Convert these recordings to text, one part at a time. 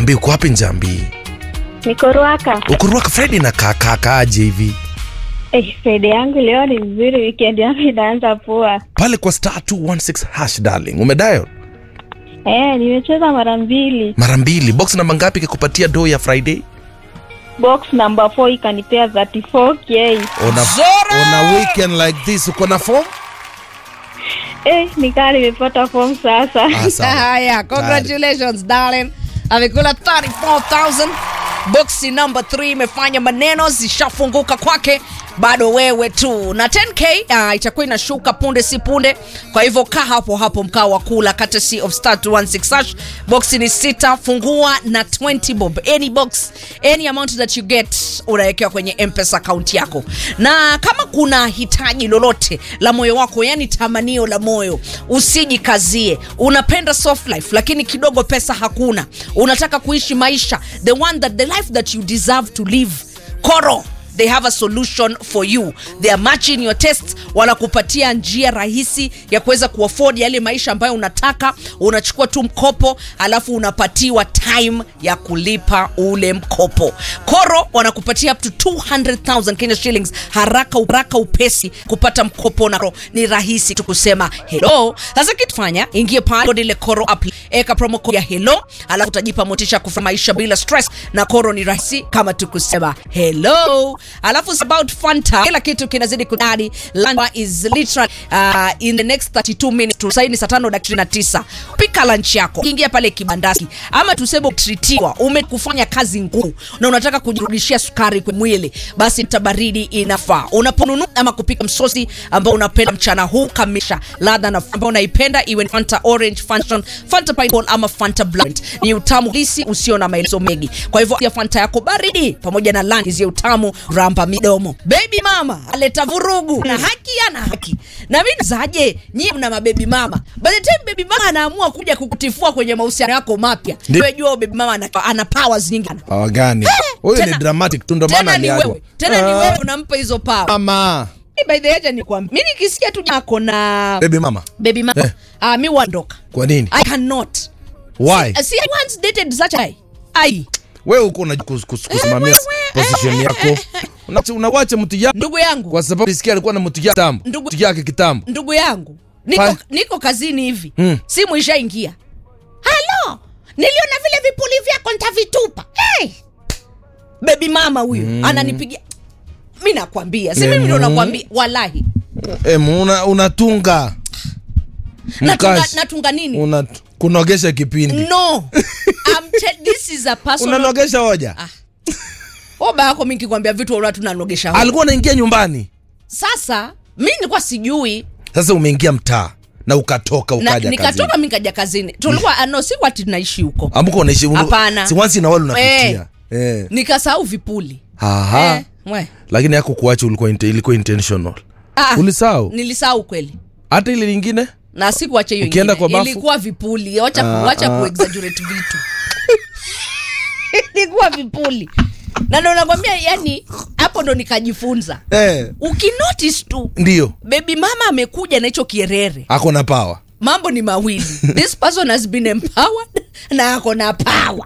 Njambi uko wapi Njambi? Niko Ruaka. Uko Ruaka Friday na kakaaje hivi? Eh, Friday yangu leo ni nzuri, weekend yangu inaanza poa. Pale kwa star 216 hash darling. Umedial Eh, nimecheza mara mbili. mara mbili. Box namba ngapi ikakupatia do ya Friday? Box number 4 ikanipea 34k. Ona Zora! ona weekend like this uko na form? Eh, nikaa nimepata form sasa. Ah, sawa. Haya, congratulations darling. Amekula 34000 boxi number 3 imefanya maneno zishafunguka kwake bado wewe tu na 10k uh, itakuwa inashuka punde si punde kwa hivyo kaa hapo hapo mkaa wa kula courtesy of star 216 hash boxi ni sita fungua na 20 bob any box any amount that you get unawekewa kwenye mpesa account yako na kama kuna hitaji lolote la moyo wako yani tamanio la moyo usijikazie unapenda soft life lakini kidogo pesa hakuna unataka kuishi maisha the one that the life that you deserve to live koro they have a solution for you they are matching your tests wanakupatia njia rahisi ya kuweza kuafford yale maisha ambayo unataka unachukua tu mkopo alafu unapatiwa time ya kulipa ule mkopo koro wanakupatia up to 200000 kenya shillings haraka haraka upesi kupata mkopo na Koro ni rahisi tu kusema hello sasa kitufanya ingie pale ile koro app eka promo code ya hello alafu utajipa motisha ya kufanya maisha bila stress na koro ni rahisi kama tu kusema hello alafu it's about fanta kila kitu kinazidi kudadi lunch is literally uh, in the next 32 minutes tusaini saa tano dakika na tisa pika lunch yako ingia pale kibandasi ama tuseme utritiwa umekufanya kazi ngumu na unataka kujirudishia sukari kwa mwili basi tabaridi inafaa unaponunua ama kupika msosi ambao unapenda mchana huu kamisha ladha na ambao unaipenda iwe ni fanta orange fanta, fanta pineapple ama fanta blend ni utamu halisi usio na maelezo mengi kwa hivyo ya fanta yako baridi pamoja na lani ya utamu ramba midomo baby mama aleta vurugu na haki ana haki na mimi zaje nyie mna mabebi mama by the time baby mama anaamua kuja kukutifua kwenye mahusiano yako mapya Ndi- ndio jua baby mama ana, ana powers nyingi ana. Hawa gani? Huyu ni tena- dramatic tu ndo maana tena ni aliachwa. wewe tena ni Ah, wewe unampa hizo power Mama. Eh, by the way acha nikwambie mimi nikisikia tu yako na Baby mama. baby mama Eh. ah mi wandoka Kwa nini? i cannot Why? see i once dated such a guy ai Wewe uko na kus- kus- kusimamia wewe, position eh, yako. Una- Unawacha mtu yako ndugu yangu kwa sababu nisikia alikuwa na mtu yake kitambo. Ndugu- Mtu yake kitambo. ndugu yangu niko, Fa- niko kazini hivi Mm. simu ishaingia halo niliona vile vipuli vyako ntavitupa hey! bebi mama huyu mm. ananipigia mi nakwambia si mimi ndo Mm. nakwambia walahi Eh, una unatunga. natunga, Mkashi. natunga nini Una kunogesha kipindi. no I'm te- this is a personal Unanogesha hoja. Ah. oba yako mi kikwambia vitu wala tunanogesha hoja. Alikuwa anaingia nyumbani. sasa mi nilikuwa sijui Sasa umeingia mtaa na ukatoka na, ukaja nikatoka kazini. mi kaja kazini tulikuwa ah, no si wati tunaishi huko Amko unaishi Hapana. Si once in a while unapitia. Eh. nikasahau vipuli Aha. Eh, mwe. Lakini yako kuacha ulikuwa inte- ilikuwa intentional. Ah, Ulisahau? nilisahau kweli Hata ile lingine? na sikuacha hiyo Ukienda ingine. kwa bafu? ilikuwa vipuli wacha Ah, ku, wacha ah. kuexaggerate vitu ilikuwa vipuli na ndo nakwambia yani hapo ndo nikajifunza Eh. ukinotice tu Ndio. bebi mama amekuja na hicho kierere Ako na power. mambo ni mawili this person has been empowered na ako na power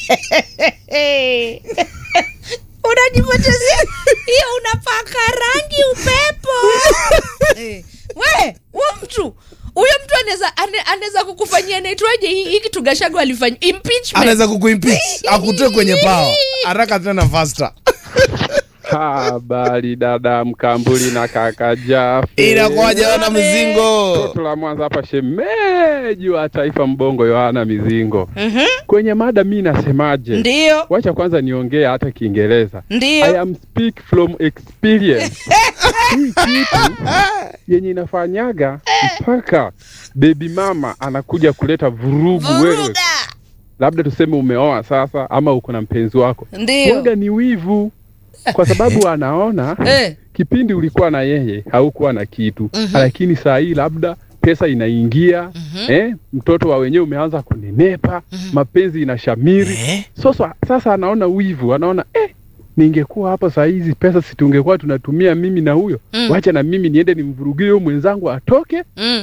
unajipotezea hiyo unapaka rangi upepo Eh, we huyo mtu huyo mtu anaweza ane- anaweza kukufanyia naitwaje hii hii kitu gashago alifanya impeachment Anaweza kukuimpeach, akutoe kwenye power. Haraka tena faster. Habari dada Mkambuli na kaka Jafu. Inakuwaje wana mzingo? Toto la Mwanza hapa, shemeji wa taifa Mbongo Yohana Mizingo. Kwenye mada mi nasemaje? ndio Wacha kwanza niongee hata Kiingereza. I ndio am speak from experience. Hii kitu yenye inafanyaga mpaka baby mama anakuja kuleta vurugu wewe, vuruga labda tuseme umeoa sasa, ama uko na mpenzi wako, ndio waga ni wivu, kwa sababu anaona eh, kipindi ulikuwa na yeye haukuwa na kitu Mhm. lakini saa hii labda pesa inaingia eh, mtoto wa wenyewe umeanza kunenepa mapenzi inashamiri Eh? sasa, sasa anaona wivu anaona eh, ningekuwa hapa saa hizi pesa situngekuwa tunatumia mimi na huyo Mm. wacha na mimi niende nimvurugie huyo mwenzangu atoke mm.